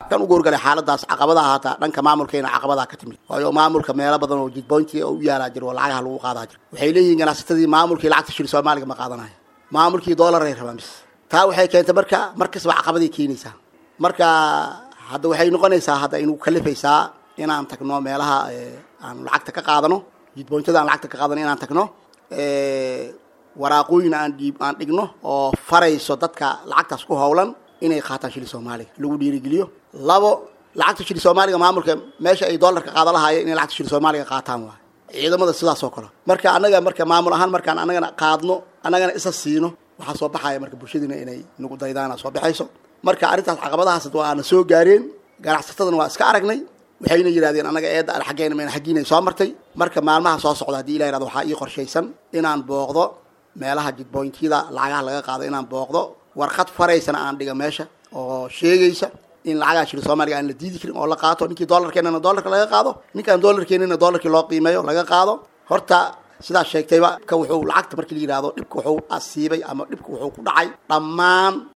kan ugu horgalay xaaladaas caqabadaha haataa dhanka maamulkeena caqabadaa ka timid waayo maamulka meelo badan oo jidboynti u yaalaa jiro oo lacagaha lagu qaadaa jiro waxay leeyihiin ganacsatadii maamulkii lacagta shil soomaaliga ma qaadanaya maamulkii dollaray rabaan bis taa waxay keentay marka mar kastaba caqabaday keenaysaa marka hadda waxay noqonaysaa hadda inu kalifaysaa inaan tagno meelaha aan lacagta ka qaadano jidboyntada aan lacagta ka qaadano inaan tagno waraaqooyin aan dhiib aan dhigno oo farayso dadka lacagtaas ku howlan inay qaataan shili soomaaliga lagu dhiirigeliyo labo lacagta shili soomaaliga maamulka meesha ay dollarka qaada lahaayeen inay lacagta shili soomaaliga qaataan waay ciidamada sidaas oo kale marka annaga marka maamul ahaan markaan annagana qaadno annagana isa siino waxaa soo baxaya marka bulshadiina inay nagu daydaana soo baxayso marka arrintaas caqabadahaas waana soo gaareen ganacsatadana waa iska aragnay waxayna yidhahdeen annaga eedda al xaggeena mayna xaggiinay soo martay marka maalmaha soo socda haddii ilah yirahdo waxaa ii qorshaysan inaan booqdo meelaha jidboyntyada lacagaha laga qaado inaan booqdo warqad faraysana aan dhiga meesha oo sheegaysa in lacagaha shili soomaaliga aan la diidi karin oo la qaato ninkii dollarkeenana dollarka laga qaado ninkaan dollarkeenina dollarkii loo qiimeeyo laga qaado horta sidaas sheegtayba ka wuxuu lacagta markii la yidhahdo dhibka wuxuu asiibay ama dhibka wuxuu ku dhacay dhammaan